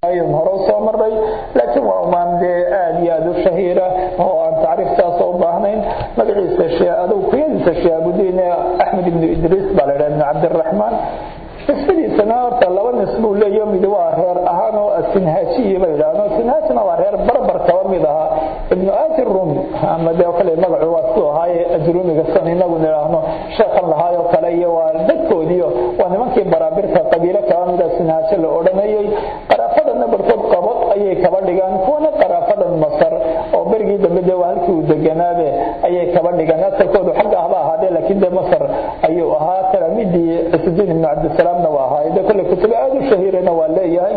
hore usoo maray laakiin waa umaan dee aada iyo aada u shahiira oo aan tacriiftaas u baahnayn magaciisa adug kuyadiisa shihaabudiin axmed ibnu idriis baa la yidhaha ibnu cabdiraxmaan nisbadiisana horta laba nisbuu leeyo mid waa reer ahaan oo asinhaajiyi ba yidhaahdo sinhaajina waa reer barbar kaba mid ahaa ibnu aati rumi ama dee kale magacu waa siduu ahaaye ajrumiga san inagu nidhaahno sheekhan lahaayoo kale iyo waa dadkoodiio waa nimankii baraabirta qabiilo kaba mida sinhaajo la odhanayay qaraafadana barkood qabad ayay kaba dhigaan kuwana qaraafadan masar oo berigii dambe dee waa halkii uu deganaabe ayay kaba dhigaan asalkoodu xagga ahba ahaadee laakiin dee masar ayuu ahaa talaamidii cisudiin ibnu cabdisalaamna waa ahaa dee kolle kutubo aada u shahiirana waa leeyahay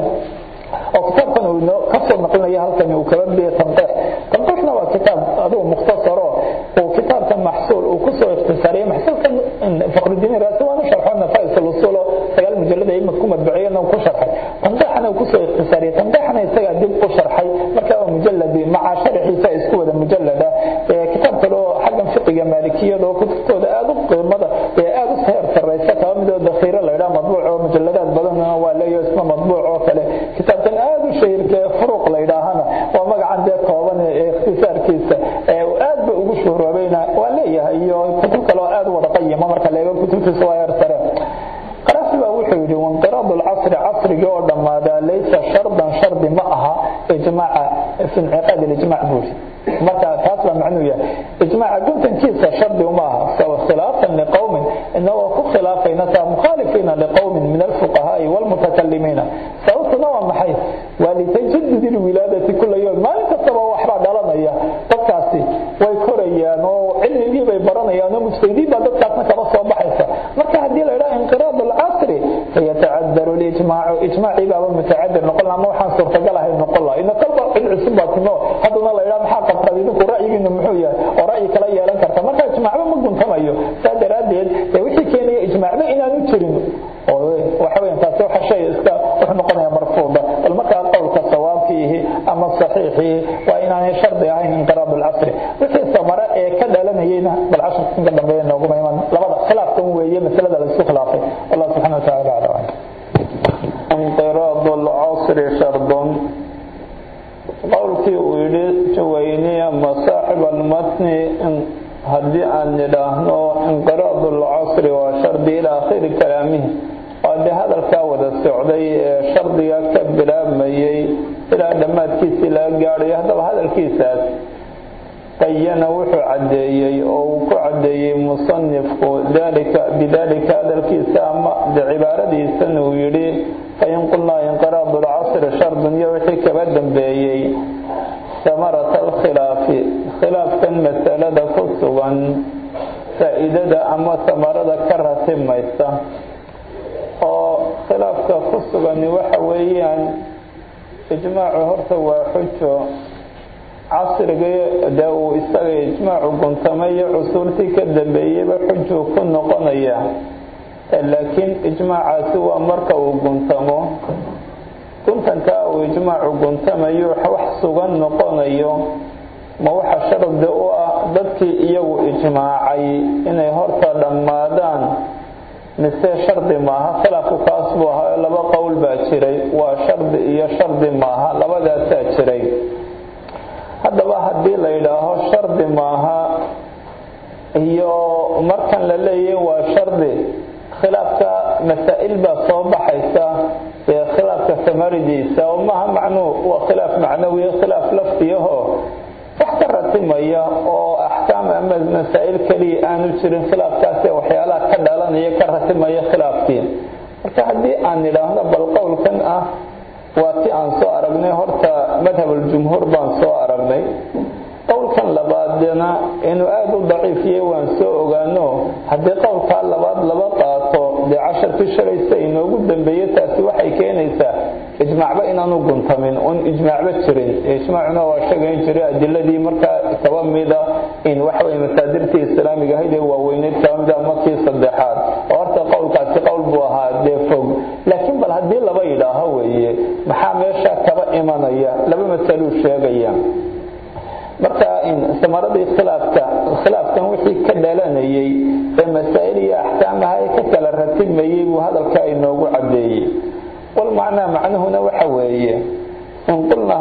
oo kitaabkan uu kasoo naqlinaya halkan uu kaba biya tanqeex tanqeexna waa kitaab adigu mukhtasaro uu kitaabkan maxsuul uu kusoo ikhtisaariyay maxsuulkan faqrudiin raasi waanu sharxo nafais lusulo sagaal mujalada ima ku madbuciyana ku sharxay tanqeexana uu kusoo ikhtisaariyay tanqeexana isagaa dib u sharxay marka waa mujaladi maca sharxiisa isku wada mujalada kitaab kale oo xaggan fiqiga maalikiyada oo kutubtooda aada u qiimada ee aada u heer sarreysa kaba midoo dakhiiro la yidhaha madbuuc oo mujalladaad badanna waa leeyo isna madbuuc oo kale kitaabkan aada u shahiirka ee furuq la yidhaahana waa magacan dee kooban ee ikhtisaarkiisa ee aad ba ugu shuhroobayna waa leeyahay iyo kutub kale oo aada u wada qayima marka la eego kutubtiisa waa heer sare qarafi baa wuxuu yidhi wainqiraad alcasri casrigii oo dhammaadaa laysa shardan shardi ma aha ijmaaca fi inciqaad ilijmac buuri marka taas baa macnuu yahay ijmaaca guntankiisa shardi uma aha khilaafan liqowmin inagoo ku khilaafayna taa mukhaalifiina liqowmin min alfuqahaai walmutakalimiina sababtuna waa maxay waa litajadud ilwilaadati kula yowm maalin kastaba waxbaa dhalanaya dadkaasi way korayaan oo cilmigii bay baranayaan oo mujtahidiin baa dadkaasna kaba soo baxaysa marka haddii la yidhaha inqiraad alcasri fayatacadaru lijmaacu ijmaacii baaba mutacadir noqon ama waxaan suurtagal ahayn noqon laha ina kolba cid cusub baa timo haddana la yidhaha maxaa qabtaad idinku ra'yigiina muxuu yahay oo ra'yi kala yeelan karta marka ijmaacba ma guntamayo saa daraaddeed dee wixii keenaya ijmaacba inaanu jirin oo waxa weyan taasi waxa shay iska wuxuu noqonaya marfuuda bal markaa qowlka sawaabkiihi ama saxiixihi waa inaanay shardi ahayn inqiraad alcasri wixii samare ee ka dhalanayeyna bal casharkan ka dambeeya nooguma iman labada khilaafkan weeye masalada la isku khilaafay wallah subxana wa taala aclam inqiraad alcasri shardun qowlkii uu yidhi juwayni ama saaxib almatni haddii aan nidhaahno inqiraad alcasri waa shardi ilaa akhiri kalaamihi waa dee hadalkaa wada socday ee shardiga ka bilaabmayey ilaa dhammaadkiisii laga gaadhayo haddaba hadalkiisaas qayana wuxuu caddeeyey oo uu ku caddeeyey musanifku bidalika hadalkiisa ama cibaaradiisan uu yidhi fain qulnaa inqiraad alcasri shardun iyo wixii kaba dambeeyey samarata alkhilaafi khilaafkan masalada ku sugan faa'iidada ama samarada ka ratimaysa oo khilaafka ku sugani waxa weeyaan ijmaacu horta waa xujo casrigii dee uu isaga ijmaacu guntamay iyo cusuurtii ka dambeeyeyba xujuu ku noqonaya laakiin ijmaacaasi waa marka uu guntamo guntankaa uu ijmaacu guntamayo wax sugan noqonayo ma waxa shardi u ah dadkii iyagu ijmaacay inay horta dhammaadaan mise shardi maaha khilaafku kaas buu ahaa laba qowl baa jiray waa shardi iyo shardi maaha labadaasaa jiray haddaba haddii la yidhaaho shardi maaha iyo markan la leeyahy waa shardi khilaafka masaa'il baa soo baxaysa ee khilaafka samaridiisa oo maaha macnuu waa khilaaf macnawiya khilaaf laftiyaho wax ka ratimaya oo axkaam ama masaa'il keliya aanu jirin khilaafkaasee waxyaalaha ka dhalanaya ka ratimaya khilaafkii marka haddii aan nidhaahno bal qowlkan ah waa ti aan soo aragnay horta madhabuljumhuur baan soo aragnay qowlkan labaadna inuu aada u daciifiyey waan soo ogaano haddii qowlkaa labaad laba qaato dee casharkii shalaysa inoogu dambeeye taasi waxay keenaysaa ijmaacba inaanu guntamin un ijmaacba jirin ijmaacuna waa sheegayn jiray adiladii markaa kaba mida in waxaweye masaadirtii islaamiga ahayd ee waaweyneyd kaba mida markii saddexaad oo horta qowlkaasi qowl buu ahaa dee fog laakiin bal haddii laba yidhaaho weeye maxaa meesha kaba imanaya laba masaluu sheegaya marka samaradii khilaafka khilaafkan wixii ka dhalanayay ee masaa'il iyo axkaamaha ee ka kala ratibmayey buu hadalka inoogu caddeeyey wal macnaa macnuhuna waxa weeye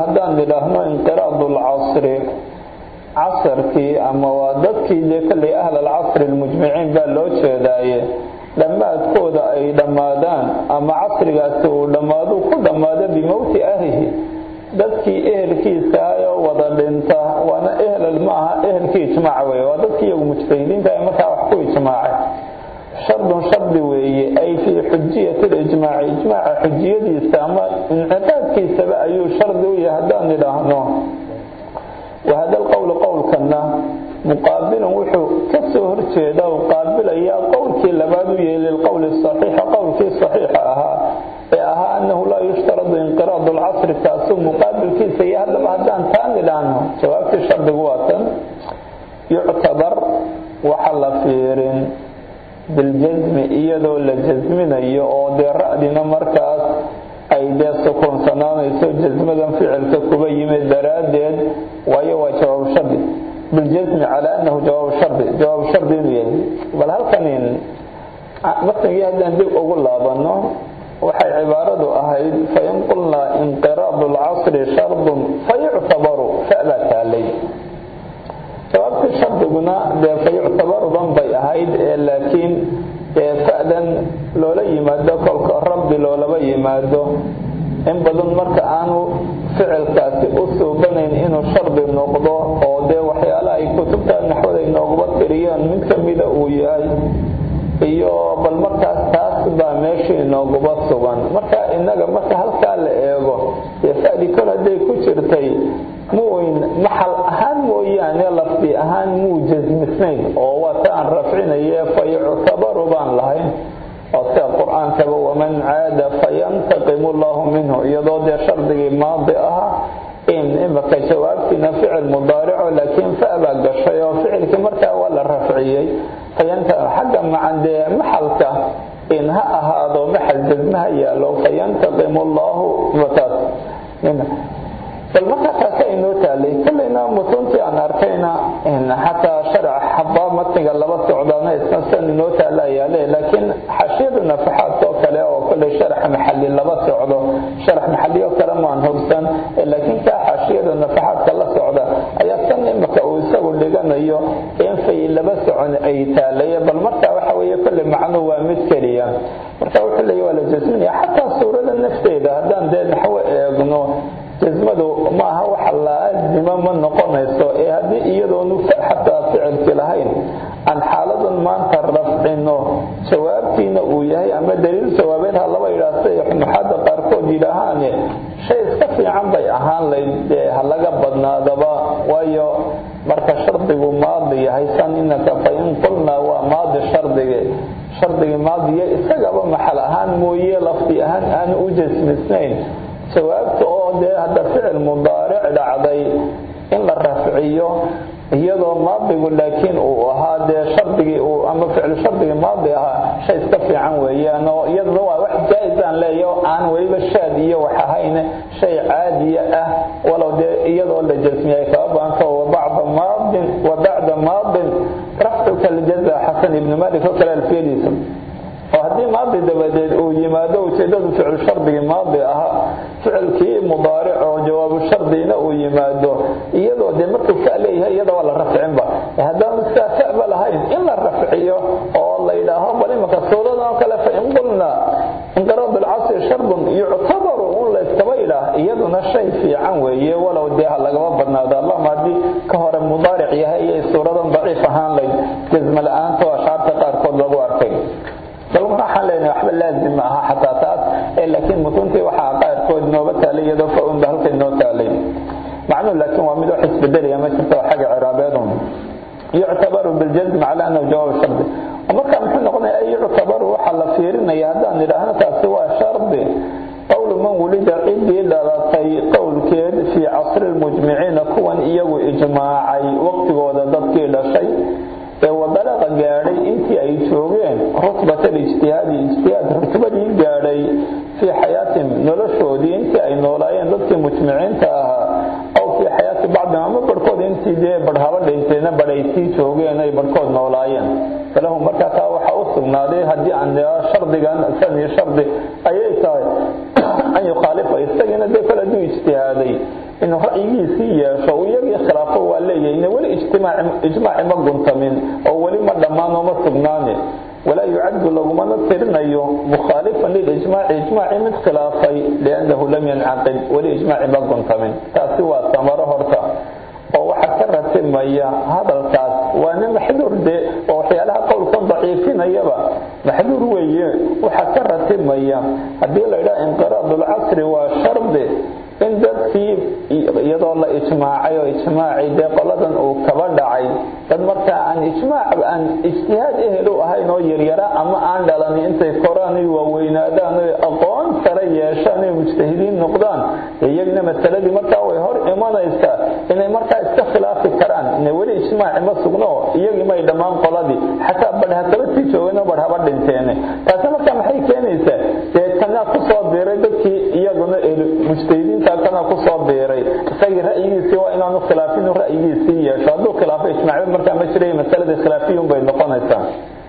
haddaan nidhaahno inqiraadu lcasri casarkii ama waa dadkii dee kolley ahl alcasri almujmiciin baa loo jeedaaye dhammaadkooda ay dhammaadaan ama casrigaasi uu dhammaadu ku dhammaado bimowti ahlihi dadkii ehelkiisa oo wada dhinta waana ehlal ma aha ehelkii ijmaaca weeye waa dadkii iyagu mujtahidiinta ee markaa wax ku ijmaacay shardun shardi weeye ay fii xujiyati lijmaaci ijmaaca xujiyadiisa ama inxiqaadkiisaba ayuu shardi u yahay haddaan nidhaahno wahada alqowlu qowlkana muqaabilun wuxuu ka soo horjeeda u qaabilayaa qowlkii labaad u yeeli lqowli saxiixa qowlkii saxiixa ahaa ee ahaa annahu laa yushtaradu inqiraadu lcasri taasuu muqaabilkiisa iyo haddaba haddaan taa nidhaahno jawaabtii shardigu waa tan yuctabar waxa la fiirin biljasmi iyadoo la jasminayo oo dee ra'dina markaas ay dee sukuunsanaanayso jasmadan ficilka kuba yimid daraaddeed waayo waa jawaab shardi biljasmi calaa annahu jawaab shardi jawaab shardi inuu yahay bal halkanin matnigii haddaan dib ugu laabano waxay cibaaradu ahayd fain qulnaa inqiraadu lcasri shardun fayuctabaru fabaa taalay jawaabtii shardiguna dee fayuctabarudan bay ahayd ee laakiin dee fa'dan loola yimaado kolka rabbi loolaba yimaado in badan marka aanu ficilkaasi u suubanayn inuu shardi noqdo oo dee waxyaala ay kutubta naxwada inooguba tiriyaan mid kamida uu yahay iyo bal markaas taas baa meeshii inooguba sugan marka inaga marka halkaa la eego dee fa'di kol hadday ku jirtay muyn maxal ahaan mooyaane lafdi ahaan muu jasmisnayn oo waa ta aan rafcinaye fa yuctabaru baan lahayn oo sida qur-aankaba waman caada fayantaqimu allahu minhu iyadoo dee shardigii maadi aha in imaka jawaabtiina ficil mudaarico laakiin fa baa gashay oo ficilkii markaa waa la rafciyey xagga macan dee maxalka in ha ahaado maxal jasmaha yaalo fayantaqimu allahu taas bal markaa taasi aynoo taalay kollayna mutuntii aan arkayna xataa sharc xabaa matniga laba socdaana isna san inoo taala yaale laakiin xashiyada nafaxaadka oo kale oo kollay sharax maxali laba socdo sharax maxaliyo kale maan hogsan laakiin kaa xashiyada nafaxaadka la socda ayaa san imaka uu isagu dhiganayo in fay laba socon ay taalaye bal markaa waxa weeye kollay macnuhu waa mid keliya marka wuxuu leeya waa la jasminaya xataa suurada nafteeda haddaan dee naxwo eegno jasmadu maaha waxa laazima ma noqonayso ee haddii iyadoonu xataa ficilki lahayn aan xaaladan maanta rafcino jawaabtiina uu yahay ama daliil jawaabeed ha laba yidhaah siday xunuxaada qaarkood yidhaahaane shay iska fiican bay ahaan layd dee ha laga badnaadaba waayo marka shardigu maadi yahay san inaka fa in qulnaa waa maadi shardige shardigii maadiya isagaba maxal ahaan mooye lafdi ahaan aan u jasmisnayn jawaabta oo dee hadda ficil mudaaric dhacday in la rafciyo iyadoo maadigu laakiin uu ahaa dee shardigii uu ama ficil shardigii maadi ahaa shay iska fiican weeyaan oo iyaduna waa wax jaa-is aan leeya oo aan weliba shaad iyo wax ahayn shay caadiya ah walow dee iyadoo la jasmiyay kaba baanto wabacda maadin wa bacda maadin rafcuka ljaza xasan ibni malik oo kale alfiyadiisa oo haddii maadi dabadeed uu yimaado ujeedadu ficil shardigii maadi ahaa ficilkii mudaaric oo jawaabu shardina uu yimaado iyadoo dee markuu fa leeyahay iyada waa la rafcinba haddaanu sidaa faba lahayn in la rafciyo oo la yidhaaho bal imanka suuradan oo kale fa in qulna inqiraad alcasri shardun yuctabaru un la iskaba yidhaah iyaduna shay fiican weeye walow dee ha lagaba badnaado allahuma haddii ka hore mudaaric yahay iyay suuradan daciif ahaan layd jasma la-aanta oo ashaarta qaarkood lagu arkay balma waxaan leenahay waxba laazim ma aha xataa taas ee laakiin mutuntii waxaa qaarkood nooba taalay iyadoo fa-un ba halkay noo taalay macnuhu laakiin waa mid wax isbedelaya ma jirto xagga ciraabeedun yuctabaru biljazm cala annahu jawaab shardi marka muxuu noqonaya ay yuctabaru waxaa la fiirinaya haddaan idhaahno taasi waa shardi qowlu man wulida ciddii dhalatay qowlkeed fii casri lmujmiciina kuwan iyagu ijmaacay waqtigooda dadkii dhashay ee wadalaqa gaadhay intii ay joogeen rutbat alijtihaadi ijtihaad rutbadii gaadhay fii xayaatihim noloshoodii intii ay noolaayeen dadkii mujmiciinta ahaa aw fii xayaati bacdihim ama barhkood intii dee barhaba dhinteena badh ay sii joogeen ay barhkood noolaayeen falahu markaa taa waxaa u sugnaaday haddii aan shardigan sani shardi ayay tahay an yukhaalifa isagiina dee kale hadduu ijtihaaday inuu ra'yigiisii yeesho uu iyagii khilaafo waa leeyahay weli ijmaaci ma guntamin oo weli ma dhammaan oo ma sugnaane walaa yucaddu lagumana tirinayo mukhaalifan lilijmaaci ijmaaci mid khilaafay liannahu lam yancaqid weli ijmaaci ma guntamin taasi waa samaro horta oo waxaa ka ratimaya hadalkaas waa nin maxduur de oo waxyaalaha qowlkan daciifinayaba maxduur weeye waxaa ka ratimaya haddii la yidhaha inqiraadulcasri waa shardi in dadkii iyadoo la ijmaacay oo ijmaacii dee qoladan uu kaba dhacay dad markaa aan ijmaac aan ijtihaad ehel u ahayn oo yaryara ama aan dhalan intay koraan ay waaweynaadaan oy aqoon sare yeeshaan oy mujtahidiin noqdaan iyagna masaladii markaa way hor imanaysaa inay markaa iska khilaafi karaan ina weli ijmaaci ma sugno iyagii may dhammaan qoladii xataa badh hakaba sii joogeen oo badh haba dhinteene taasi markaa maxay keenaysaa dee kanaa kusoo biiray dadkii iyaguna mujtahidiinta kana kusoo biiray isagii ra'yigiisii waa inaanu khilaafin ra'yigiisii yeesho hadduu khilaafo ijmaacba markaa ma jiray masaladii khilaafiyun bay noqonaysaa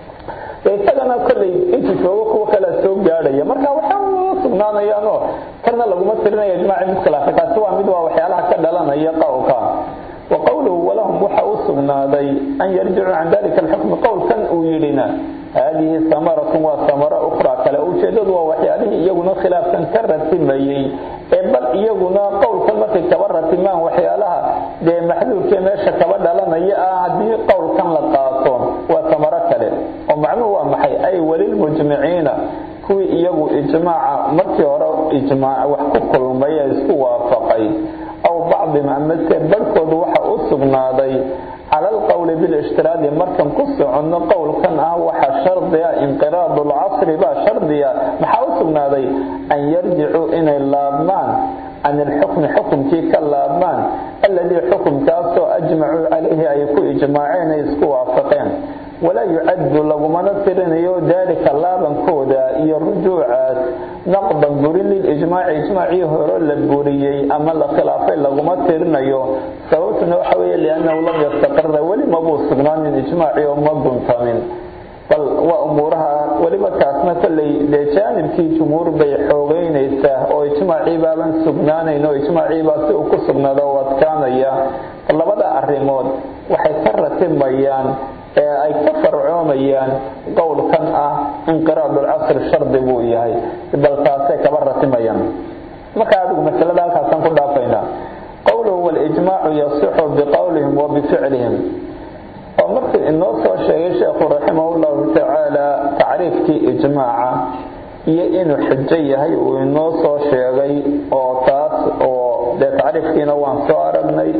isagana kolley intuu joogo kuwa kalea soo gaadhaya marka waxaa sugnaanayaanoo kana laguma tirinaya ijmaaci mid khilaafay taasi waa mid waa waxyaalaha ka dhalanaya qowlka wa qowluhu walahum waxa u sugnaaday an yarjicuu can dalika alxukmi qowlkan uu yidhina haadihi samaratun waa samaro ukhraa kale ujeedadu waa waxyaalihii iyaguna khilaafkan ka ratimayey ee bal iyaguna qowlkan markay kaba ratimaan waxyaalaha dee maxduurkee meesha kaba dhalanaya ah haddii qowlkan la qaato waa samaro kale oo macnuhu waa maxay ay walilmujmiciina kuwii iyagu ijmaaca markii hore ijmaac wax ku kulmay ee isku waafaqay aw bacdihim amase barhkoodu waxa u sugnaaday cala alqowli bilshtiraadi markan ku soconno qowlkan ah waxa shardiga inqiraadu lcasri baa shardiga maxaa u sugnaaday an yarjicuu inay laabmaan can ilxukmi xukumkii ka laabmaan alladii xukumkaasoo ajmacuu calayhi ay ku ijmaaceen ay isku waafaqeen walaa yucaddu lagumana tirinayo daalika laabankooda iyo rujuucaas naqdan burin lilijmaaci ijmaacii hore la buriyey ama la khilaafay laguma tirinayo sababtuna waxa weeye liannahu lam yastaqira weli mabuu sugnaanin ijmaacii oo ma guntamin bal waa umuuraha weliba kaasna kolley dee jaanibkii jumhuur bay xoogeynaysaa oo ijmaacii baaban sugnaanayn oo ijmaacii baa si uu ku sugnaado oo adkaanaya labada arrimood waxay ka ratimayaan ee ay ka farcoomayaan qowlkan ah inqiraadulcasri shardi buu yahay bal taasay kaba ratimayaan marka adigu masalada halkaasaan ku dhaafaynaa qowluhu walijmaacu yasixu biqowlihim wa bificlihim oo markii inoo soo sheegay sheekhu raximah llahu tacaala tacriifkii ijmaaca iyo inuu xujo yahay uu inoo soo sheegay oo taas oo dee tacriifkiina waan soo aragnay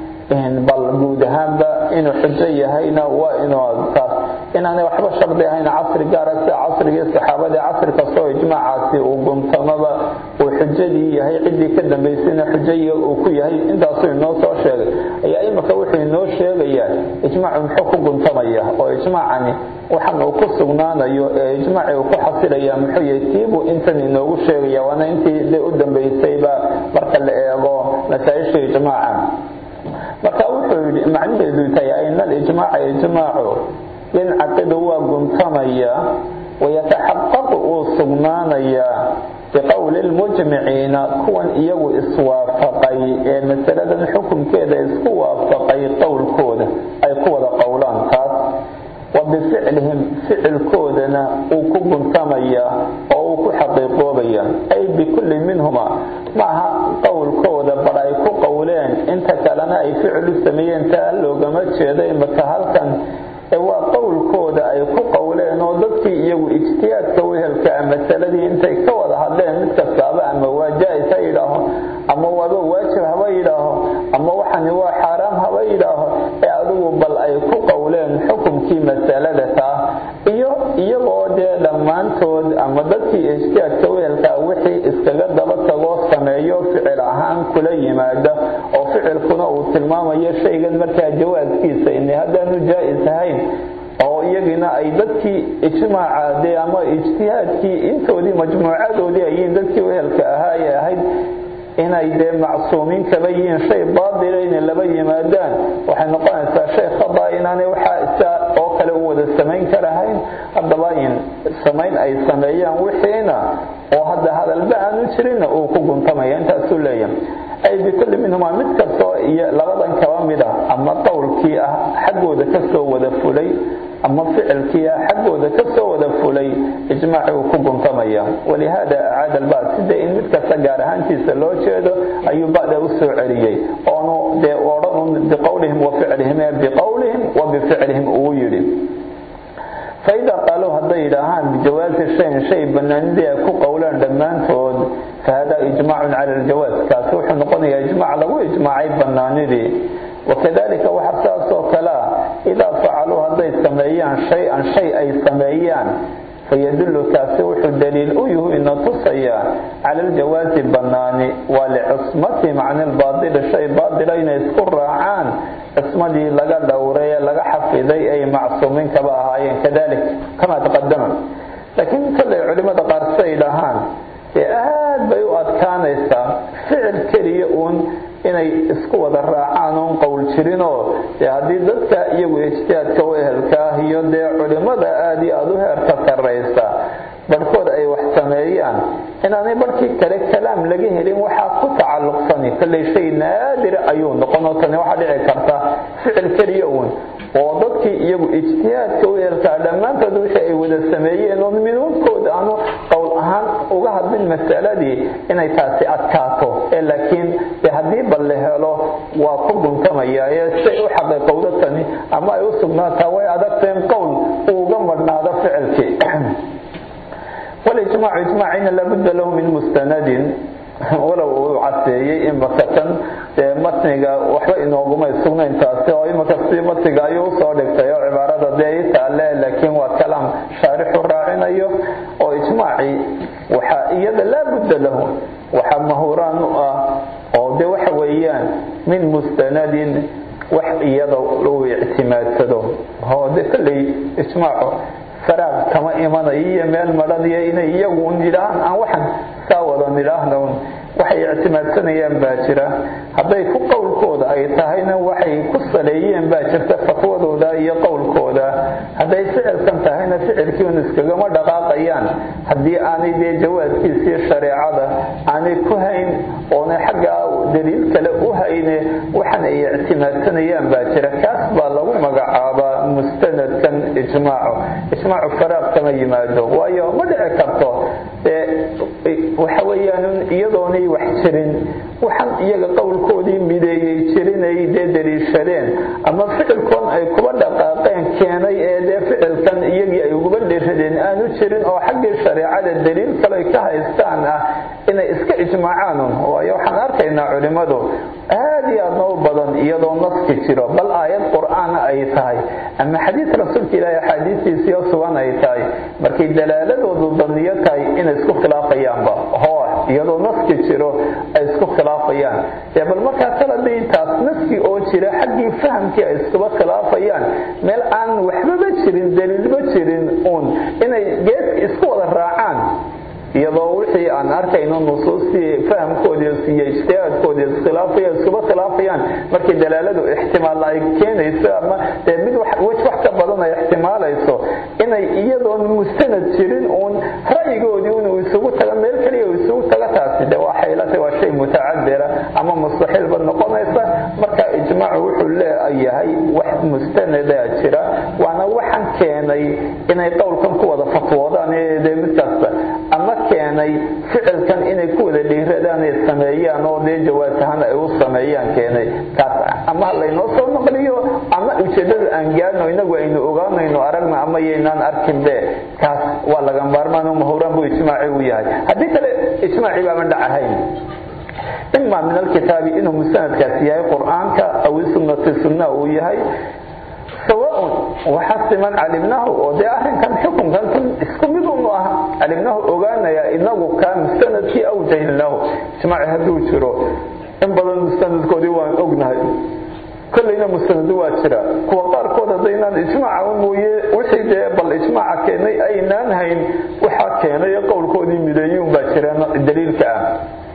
bal guud ahaanba inuu xujo yahayna waa inuu taas inaanay waxba shardi ahayn casri gaara sida casrigii saxaabadii casri kastoo ijmaacaasi uu guntamaba uu xujadii yahay ciddii ka dambaysayna xujayi uu ku yahay intaasuu inoo soo sheegay ayaa imika wuxuu inoo sheegayaa ijmaacu muxuu ku guntamaya oo ijmaacani waxan uu ku sugnaanayo ee ijmaaci uu ku xasilaya muxuu yahay tiibuu intan inoogu sheegaya waana intii de u dambaysayba marka la eego masaa-isha ijmaaca marka wuxuu yidhi macnaheedu tahay ina alijmaaca ijmaacu yancaqidu waa guntamaya wayataxaqaqu uu sugnaanayaa biqowli lmujmiciina kuwan iyagu iswaafaqay ee masaladan xukunkeeda isku waafaqay qowlkooda ay ku wada qowlaan taas wa bificlihim ficilkoodana uu ku guntamaya oo uu ku xaqiiqoobaya ay bikulli minhuma maaha qowlkooda bar ay ku qowleen inta kalena ay ficil u sameeyeen taa loogama jeedo imika halkan ee waa qowlkooda ay ku qowleen oo dadkii iyagu ijtihaadka wehelka masaladii intay ka wada hadleen mid kastaaba ama waa jaa-is ha yidhaaho ama waaba waajib haba yidhaaho ama waxani waa xaaraam haba yidhaaho ee adigu bal ay ku qowleen xukumkii masalada taa iyo iyagoo dee dhammaantood ama dadkii ijtihaadka wehelka wixii iskaga daba tagoo sameeyo ficil ahaan kula yimaada oo ficilkuna uu tilmaamayo shaygan markaa jawaaskiisa in haddaanu jaa-is ahayn oo iyagiina ay dadkii ijmaaca dee ama ijtihaadkii intoodii majmuucadoodii ayiin dadkii wehelka ahaa ee ahayd inay dee macsuumiin kaba yihiin shay baadila inay laba yimaadaan waxay noqonaysaa shay khada inaanay waxaa isa oo kale u wada samayn karahayn haddaba in samayn ay sameeyaan wixiina oo hadda hadalba aanu jirinna uu ku guntamaya intaasuu leeyahay ay bikulli minhumaa mid kastoo iyo labadan kaba mid ah ama qowlkii ah xaggooda kasoo wada fulay ama ficilkii ah xaggooda kasoo wada fulay ijmaaci uu ku guntamaya walihaada acaada albacd sida in mid kasta gaar ahaantiisa loo jeedo ayuu bacda u soo celiyey oonu dee odhan biqowlihim wa ficlihim ee biqowlihim wa bificlihim uu yidhi faidaa qaaluu hadday yidhaahaan bijawaasi shayin shay banaanidii ay ku qowlaan dhammaantood fahada ijmaacun cala aljawaaz kaasi wuxuu noqonayaa ijmaac lagu ijmaacay banaanidii wakadalika waxa saas oo kale ah idaa facaluu hadday sameeyaan shay-an shay ay sameeyaan fayadullu kaasi wuxuu daliil u yuhu ina tusayaa cala aljawaasi banaani waa licismatihim can ilbaadili shay baadila inay isku raacaan cismadii laga dhowray ee laga xafiday ay macsuumiin kaba ahaayeen kadalik kama taqadama laakiin kollay culimmada qaar siday dhahaan dee aad bay u adkaanaysaa ficil keliya uun inay isku wada raacaan oon qowl jirinoo dee haddii dadka iyagu ijtihaadka u ehelka ah iyo dee culimmada aada iyo aada u heerka sarraysa barhkood ay wax sameeyaan inaanay barhkii kale kalaam laga helin waxaa ku tacalluqsani kollay shay naadira ayuu noqon oo tani waxaa dhici karta ficil keliya uun oo dadkii iyagu ijtihaadka u eelkaa dhammaantood wixii ay wada sameeyeen oon minuudkooda aanu qowl ahaan uga hadlin masaladii inay taasi adkaato ee laakiin de haddii bal la helo waa ku guntamaya ee siay u xaqiiqowdo tani ama ay u sugnaataa way adagteen qowl uu uga madhnaado ficilkii walijmaacu ijmaacina labudda lahu min mustanadin walow uu caseeyey imaka tan dee matniga waxba inoogumay sugnayn taasi oo imaka si matniga ayuu usoo dhigtay oo cibaarada dee i taale laakiin waa kalaam shaarixu raacinayo oo ijmaacii waxaa iyada laa budda lahu waxaa mahuraan u ah oo de waxa weeyaan min mustanadin wax iyada uu ictimaadsado oo de kolley ijmaacu faraaq kama imanayo iyo meel madhan iyo inay iyagu un yidhaahaan aan waxan saa wada nidhaahna un waxay ictimaadsanayaan baa jira hadday ku qowlkooda ay tahayna waxay ku saleeyeen baa jirta fatwadooda iyo qowlkooda hadday ficilkan tahayna ficilkii un iskagama dhaqaaqayaan haddii aanay dee jawaaskiisii shareecada aanay ku hayn oonay xaggaa daliil kale u hayne waxan ay ictimaadsanayaan baa jira kaas baa lagu magacaabaa mustanadkan ijmaaco ijmaacu faraaq kama yimaado waayo ma dhici karto waxa weeyaan iyadoonay wax jirin waxan iyaga qowlkoodii mideeyey jirinay dee daliishadeen ama ficilkoon ay kuba dhaqaaqeen keenay ee dee ficilkan iyagii ay uguba dhiradeen aanu jirin oo xaggii shareecada daliil kale ka haystaan ah inay iska ijmaacaan waayo waxaan arkaynaa culimmadu aad iyo aadna u badan iyadoo naski jiro bal aayad qur'aana ay tahay ama xadiis rasuulka ilaahi axaadiistiisiyo sugan ay tahay markay dalaaladoodu daniyo tahay inay isku khilaafayaanba hoo iyadoo naski jiro ay isku khilaafayaan dee bal markaa kaladii taas naski oo jira xaggii fahamkii ay iskuba khilaafayaan meel aan waxbaba jirin daliilba jirin uun inay geeska isku wada raacaan iyadoo wixii aan arkayno nusuustii fahamkoodii iyo ijtihaadkoodii iskhilaafaya iskuba khilaafayaan markii dalaaladu ixtimaal ay keenayso ama dee mid wej wax ka badan ay ixtimaalayso inay iyadoon mustanad jirin uun ra'yigoodii inuu isugu taga meel keliya uu isugu taga taasi de waa xaylata waa shay mutacabira ama mustaxiilba noqonaysa marka ijmaacu wuxuu leeyahay wax mustanadaa jira waana waxan keenay inay qowlkan ku wada fatwoodaan dee mid kasta ama keenay ficilkan inay ku wada dhiiradaan ay sameeyaan oo dee jawaas ahaan ay u sameeyaan keenay kaas ama laynoo soo naqliyo ama ujeedada aan gaadno inagu aynu ogaanayno aragna ama yaynaan arkinbe kaas waa laga maarmaan oo mahuraan buu ijmaaci u yahay haddii kale ijmaaci baaban dhacahayn ima min alkitaabi inuu musanadkaas yahay qur'aanka aw sunnati sunna uu yahay sawaaun waxa siman calimnahu oo dee arrinkan xukunkan kun isku mid unu ah calimnahu ogaanaya inagu kaa mustanadkii aw jahilnahu ijmaaci hadduu jiro in badan mustanadkoodii waan ognahay kollayna mustanadu waa jira kuwa qaarkood haddaynaan ijmaaca mooye wixii dee bal ijmaaca keenay aynaan hayn waxaa keenay qowlkoodii mideeyuun baa jira daliilka ah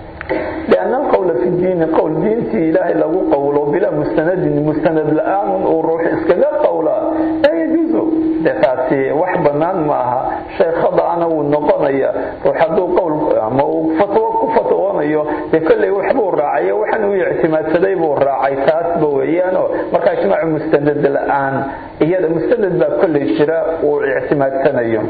لأن القول في الدين قول دينتي إلهي لو قول بلا مستند مستند الآن وروح إسكاقا قولا لا يجوز دفاتي وحبا bannaan ma aha shay khada-ana wuu noqonaya ruux hadduu qowl ama uu fatwo ku fatwoonayo dee kolley waxbuu raacayo waxaan uu ictimaadsaday buu raacay taasba weeyaanoo markaa ijmaacu mustanad la-aan iyada mustanad baa kolley jira uu ictimaadsanayo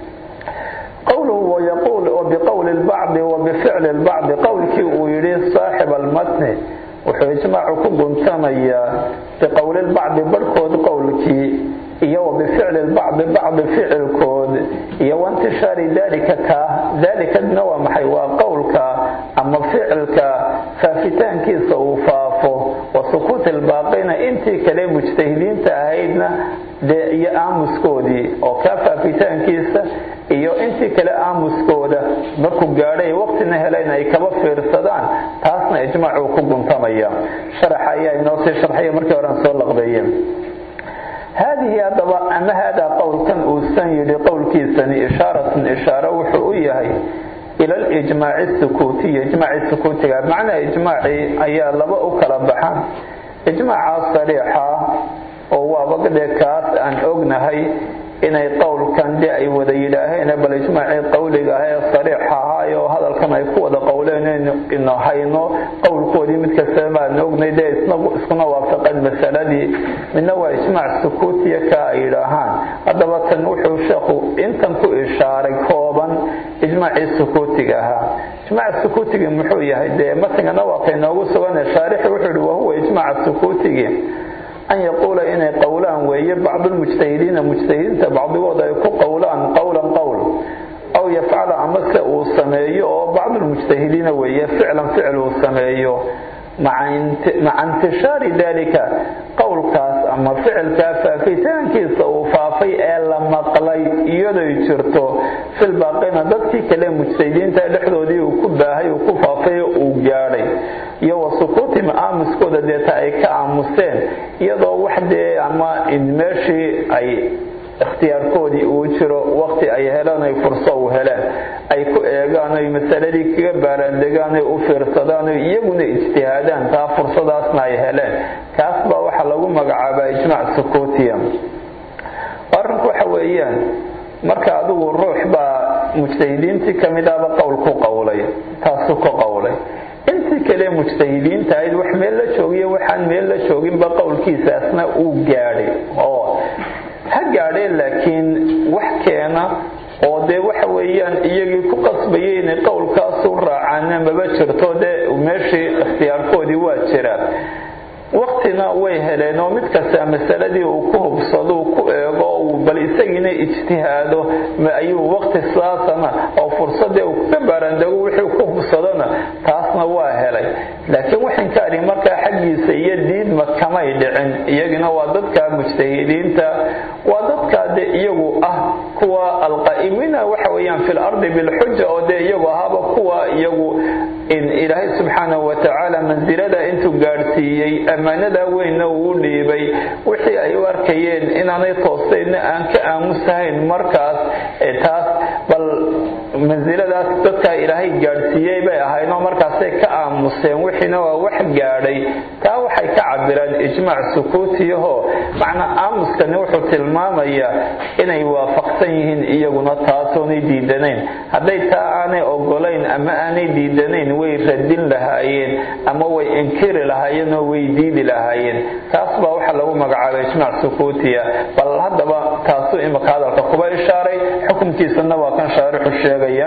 qowluhu wayaquul biqowli lbacdi wa bificli lbacdi qowlkii uu yidhi saaxib almatni wuxuu ijmaacu ku guntamayaa biqowli lbacdi barhkood qowlkii iyo wa bificli lbacdi bacdi ficilkood iyo waintishaari dalika kaa dalikadna waa maxay waa qowlka ama ficilka faafitaankiisa uu faafo wa sukuuti lbaaqina intii kale mujtahidiinta ahaydna dee iyo aamuskoodii oo kaa faafitaankiisa iyo intii kale aamuskooda markuu gaadhay waqtina helayn ay kaba fiirsadaan taasna ijmaacuu ku guntamaya sharaxa ayaa inoo sii sharxaya markii horean soo laqbeeyeen haadihi haddaba ama haadaa qowlkan uusan yidhi qowlkiisani ishaaratun ishaaro wuxuu u yahay ila lijmaaci sukuutiyi ijmaaci sukuutiga macnaha ijmaacii ayaa laba u kala baxa ijmaaca sariixa oo waaba dee kaas aan ognahay inay qowlkan de ay wada yidhaaheen bal ijmaacii qowliga ah ee sariix ahaay oo hadalkan ay ku wada qowleen ino hayno qowlkoodii mid kasta baan ognay dee iskuna waafaqeen masaladii midna waa ijmaac sukuutiya ka ay yidhaahaan haddaba tan wuxuu sheekhu intan ku ishaaray kooban ijmaacii sukuutiga ahaa ijmaac sukuutigii muxuu yahay dee matingana waa kaynoogu sugan shaarixi wuxuu yihi wahuwa ijmaac sukuutigii an yaquula inay qowlaan weeye bacdulmujtahidiina mujtahidiinta bacdigood ay ku qowlaan qowlan qowl aw yafcala amase uu sameeyo oo bacdulmujtahidiina weeye ficlan ficil uu sameeyo maca intishaari dalika qowlkaas ama ficilkaa faafitaankiisa uu faafay ee la maqlay iyadoy jirto filbaaqina dadkii kale mujtahidiinta dhexdoodii uu ku baahay uu ku faafay uu gaadhay iyo wa sukuutim aamuskooda deeta ay ka aamuseen iyadoo wax dee ama meeshii ay ikhtiyaarkoodii uu jiro waqti ay helaan ay furso u heleen ay ku eegaan oy masaladii kaga baaraandegaan oy u fiirsadaan oy iyaguna ijtihaadaan taa fursadaasna ay heleen kaas baa waxaa lagu magacaabaa ijmaac sukuutiya arrinku waxa weeyaan marka adigu ruux baa mujtahidiintii ka mid ahba qowl ku qowlay taasu ka qowlay intii kale mujtahidiinta ahayd wax meel la joogiyo waxaan meel la jooginba qowlkiisaasna uu gaadhay oo ha gaadheen laakiin wax keena oo dee waxa weeyaan iyagii ku qasbayay inay qowlkaasu raacaana maba jirto dee meeshii ikhtiyaarkoodii waa jiraa waqtina way heleen oo mid kasta masaladii uu ku hubsado uu ku eego uu bal isagiina ijtihaado ayuu waqti saasana oo fursadee uu kaga baaraandego wixii ku hubsadona taasna waa helay laakiin waxaan ka adhi markaa xaggiisa iyo diidma kamay dhicin iyagina waa dadka mujtahidiinta waa dadkaa dee iyagu ah kuwa alqaa'imiina waxa weeyaan fi lardi bilxuja oo dee iyagu ahaaba kuwa iyagu in ilaahay subxaanahu watacaala mansilada intuu gaadhsiiyey ammaanadaa weynna uu dhiibay wixii ay u arkayeen inaanay toostayna aan ka aamusahayn markaas taas bal mansiladaas dadkaa ilaahay gaadhsiiyey bay ahaynoo markaasay ka aamuseen wixiina waa wax gaadhay taa waxay ka cabiraan ijmaac sukuutiyaho macnaa aamuskani wuxuu tilmaamayaa inay waafaqsan yihiin iyaguna taasoonay diidanayn hadday taa aanay ogolayn ama aanay diidanayn way radin lahaayeen ama way inkiri lahaayeen oo way diidi lahaayeen taas baa waxaa lagu magacaabay ijmaac sukuutiya bal haddaba taasuu imika hadalka kuba ishaaray xukunkiisana waa kan shaarixu sheegaya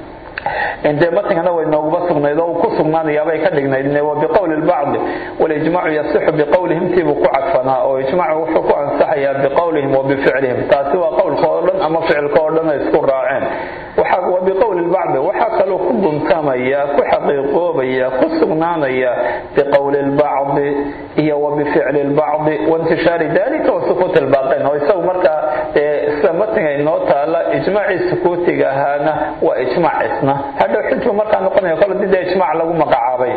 dee matingana way nooguba sugnayd oo uu ku sugnaanayaabay ka dhignayd wa biqowli lbacdi walijmaacu yasixu biqowlihim tiibuu ku cadfanaa oo ijmaacu wuxuu ku ansaxayaa biqowlihim wa bificlihim taasi waa qowlka oo dhan ama ficilka oo dhan ay isku raaceen wa biqowli lbacdi waxaa kaloo ku guntamaya ku xaqiiqoobaya ku sugnaanaya biqowli lbacdi iyo wa bificli lbacdi waintishaari dalika wa sukuuti lbaaqin oo isagu markaa sida matinga inoo taala ijmaacii sukuutiga ahaana waa ijmaac isna hadhow xujbu markaa noqonaya kol dida ijmaac lagu magacaabay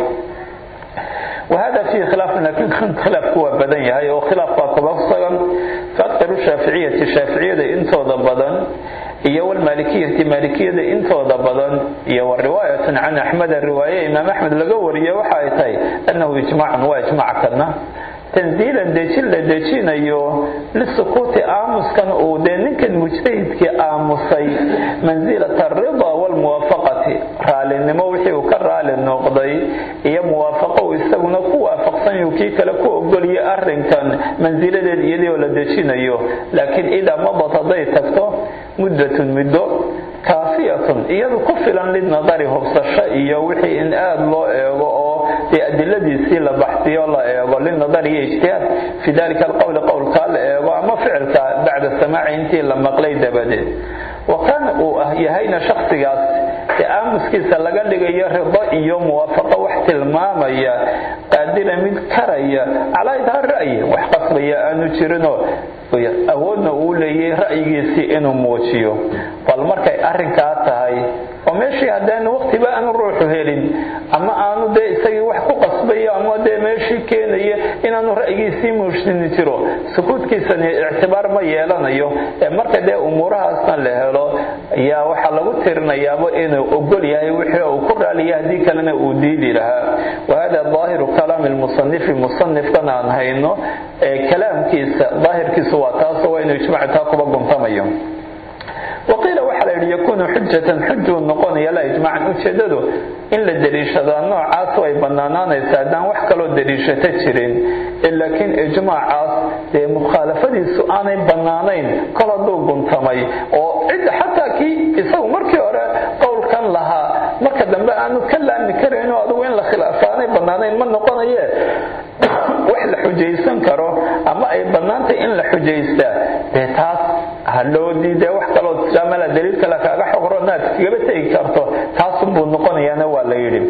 وهذا فيه خلاف لكن خلاف هو بدن يهي وخلاف كبصغا فأكثر الشافعية الشافعية انتو بدن iyo walmaalikiyati maalikiyada intooda badan iyo wariwaayatan can axmed riwaaye imaam axmed laga wariye waxa ay tahay annahu ijmaacun waa ijmaac kana tanziilan dejin la dejinayo lisukuuti aamuskan uu dee ninkan mujtahidkii aamusay mansilata alridaa waalmuwaafaqati raalinimo wixii uu ka raali noqday iyo muwaafaqo uu isaguna ku waafaqsan yuu kii kale ku ogoliyay arrinkan mansiladeed iyadii oo la dejinayo laakiin idaa madad hadday tagto muddatun muddo kaafiyatun iyadu ku filan lidnadari hubsasho iyo wixii in aada loo eego oo dee adiladiisii la baxsiyo la eego linadari iyo ijtihaad fi dalika alqowli qowlkaa la eego ama ficilka bacda samaaci intii la maqlay dabadeed wa kaana uu ah yahayna shaksigaas ee aamuskiisa laga dhigayo rido iyo muwaafaqo wax tilmaamaya qaadira mid karaya calaa idhaar ra'yi wax qasbaya aanu jirinoo awoodna uu leeyay ra'yigiisii inuu muujiyo bal markay arrinkaa tahay oo meeshii haddaanu waqtiba aanu ruuxu helin ama aanu dee isagii wax ku qasbayo ama dee meeshii keenaya inaanu ra'yigiisii muujini jiro sukuudkiisani ictibaar ma yeelanayo ee marka dee umuurahaasna la helo ayaa waxaa lagu tirinayaaba inuu ogol yahay wixii uu ku raaliya haddii kalena uu diidi lahaa wahada daahiru kalaami lmusanifi musanifkan aan hayno ee kalaamkiisa daahirkiisu waa taasoo waa inuu ijmac taa kuba guntamayo waqiila waxaa la yidhi yakuunu xujatan xujuu noqonaya la ijmacan ujeedadu in la deliishadaa noocaas way bannaanaanaysa haddaan wax kaloo deliishata jirin laakiin ijmaacaas dee mukhaalafadiisu aanay bannaanayn kol hadduu guntamay oo cid xataa kii isagu markii hore qowlkan lahaa marka dambe aanu ka laami karayn oo adigu in la khilaafa aanay bannaanayn ma noqonaye wax la xujaysan karo ama ay bannaantay in la xujaystaa dee taas hadhoodii dee wax kaloo tijaamala daliil kale kaaga xoqro naad kagaba tegi karto taasunbuu noqonayaana waa la yidhi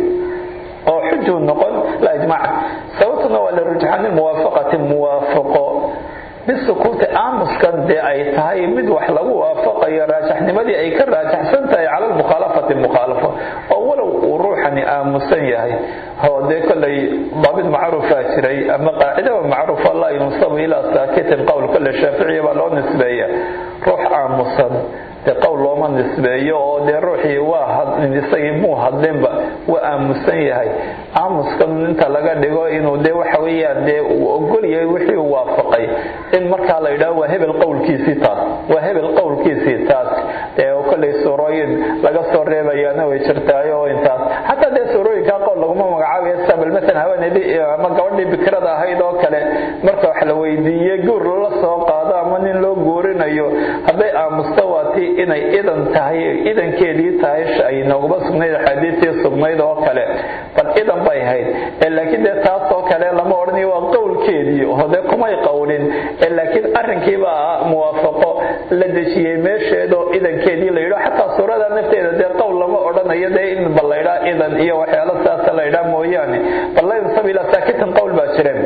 oo xujuu noqon la ijmaac sababtuna waa lirujxaani muwaafaqati muwaafaqo bisukuuti aamuskan dee ay tahay mid wax lagu waafaqayo raajaxnimadii ay ka raajaxsan tahay cala lmukhaalafati mukhaalafo oo walow uu ruuxani aamusan yahay oo dee kollay daabid macruufaa jiray ama qaacidaba macruufa laa yunsabu ilaa saakitin qowl kolle shaaficiya baa loo nisbeeya ruux aamusan dee qowl looma nisbeeyo oo dee ruuxii waa isagii muu hadlinba waa aamusan yahay aamuskan inta laga dhigo inuu dee waxa weeyaan dee uu ogol yahay wixii uu waafaqay in markaa la yidhaho waa hebel qowlkiisii taas waa hebel qowlkiisii taas ee kollay suurooyin laga soo reebayaana way jirtaayo oo intaas xataa dee suurooyinkaa qowl laguma magacaabayo sabal masalan haweeneydii ama gabadhii bikrada ahayd oo kale marka wax la weydiiyey guur lala soo qaado ama nin loo guurinayo hadday aamusto waa tii inay idan tahay idankeedii tahay ay nooguma sugnayd axaadiistii sugnayd oo kale bal idan bay ahayd laakiin dee taas oo kale lama odhanayo waa qowlkeedii oo dee kumay qowlin laakiin arrinkiiba muwaafaqo la dejiyey meesheedoo idankeedii la yidho xataa suurada nafteeda dee qowl lama odhanayo dee in bal laydhaa idan iyo waxyaalo sidaasa la ydhaa mooyaane bal la yunsab ilaa saakitan qowl baa jireen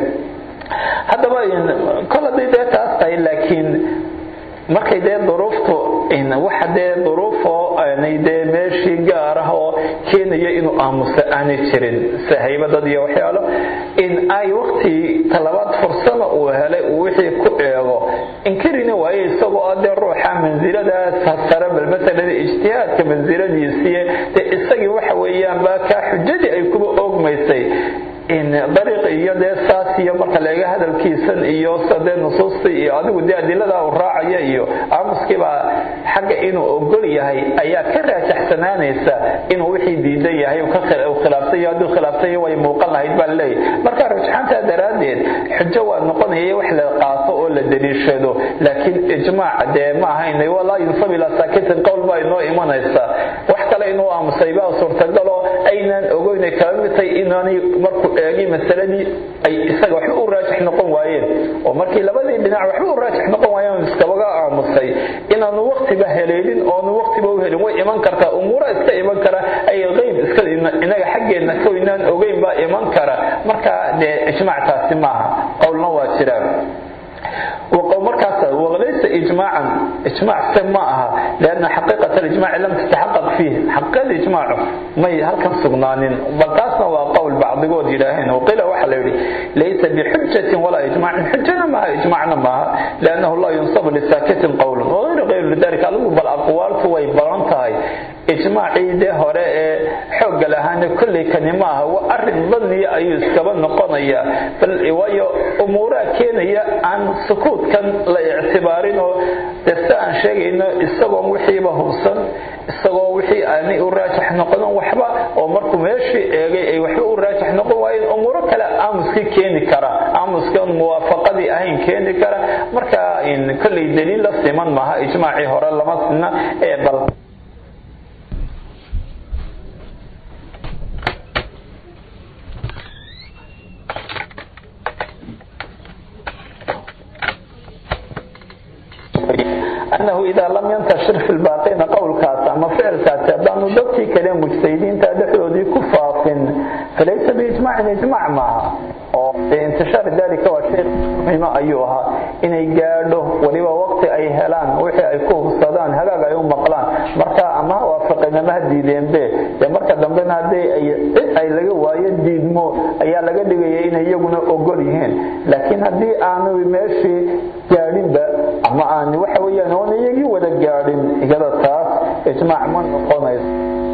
haddaba kol hadday dee taas tahay laakiin markay dee duruuftu waxa dee duruufoo aanay dee meeshii gaar ah oo keenaya inuu aamuso aanay jirin sahaybadad iyo waxyaalo in ay waqtii talabaad fursada uu helay uu wixii ku eego inkarina waaye isagoo ah dee ruuxa mansiladaas sare bal masalan ijtihaadka mansiladiisii dee isagii waxa weeyaan baa kaa xujadii ay kuba oogmaysay dariiq iyo dee saas iyo marka laga hadalkiisan iyo dee nusuustii iyo adigu dee adilada uu raacaya iyo aamuskiibaa xagga inuu ogol yahay ayaa ka raajaxsanaanaysa inuu wixii diidan yahay khilaafsay hadduu khilaafsay way muuqan lahayd baa leeyahy marka rujxaantaa daraaddeed xujo waa noqonaya wax la qaato oo la daliishado laakiin ijmaac dee ma ahayn walaa yunsab ilaa saakitin qowl baa inoo imanaysa wax kale inuu aamusay baa suurtagaloo aynaan ogoyn ay kala mid tahay inaanay markuu eegay masaladii ay isaga waxba u raajix noqon waayeen oo markii labadii dhinac waxba u raajix noqon waayeen iskabaga aamusay inaanu waqtiba heleelin oonu waqtiba u helin way iman kartaa umuura iska iman kara ay qeyb iska inaga xaggeedna ka inaan ogeyn baa iman kara marka dee ijmaac taasi maaha qowlna waa jiraan markaas walaysa ijmaacan ijmaac se ma aha lianna xaqiiqat alijmaaci lam tataxaqaq fiih xaqiiqada ijmaacu may halkan sugnaanin bal taasna waa qowl bacdigood yidhaaheen waqiila waxaa la yidhi laysa bixujatin walaa ijmaacin xujana maaha ijmaacna maaha liannahu laa yunsabu lisaakitin qowlun wagayru gayru lidalika adigu bal aqwaaltu way badan tahay ijmaacii dee hore ee xoogga lahaana kolley kani maaha waa arrin badniya ayuu iskaba noqonayaa bal waayo umuuraha keenaya aan sukuudkan la ictibaarin oo dee si aan sheegayno isagoon wixiiba hubsan isagoo wixii aanay u raajax noqonin waxba oo markuu meeshii eegay ay waxba u raajax noqon waayeen umuuro kale aamuskii keeni kara aamuskan muwaafaqadii ahayn keeni kara marka kolley daliil la siman maaha ijmaacii hore lama sina ee bal أنه إذا لم ينتشر في الباقين قول كاس أما فعل كاس أبدان ضبطي كلام مجتهدين تدحوا كفاف فليس بإجماع إجماع معها انتشار ذلك هو شيء مهم أيها إن يقالوا وليوا وقت أي هلان وحي أي كوه الصدان هلاقا يوم مقلان مركا أما وافقنا ما هديدين به مركا دمبنا هدي أي أي لغا وايد ديدمو أي لغا دغيا إن يغنا أغوليهن لكن هدي آنو ماشي gaadhin ba ama aan waxa weeyaan oon iyagii wada gaadhin igada taas ijmaac ma noqonayso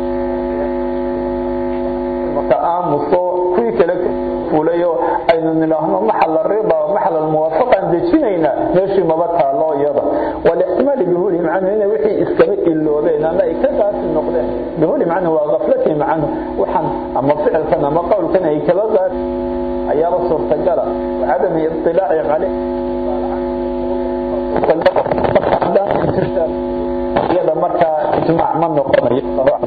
marka aamuso kuwii kale fulayo aynu nidhaahno maxal rida maxal almuwaafaqaan dejinayna meeshii maba taalo iyada walixtimaali bihuli macnu inay wixii iskaba iloobeen ama ay ka qaasi noqdeen bihuli macnu waa gaflatihim canhu waxaan ama ficilkan ama qowlkan ay kaba qaasi ayaaba suurtagala wacadami iطilaaci caleyh iyada markaa ijmaac ma noqonayo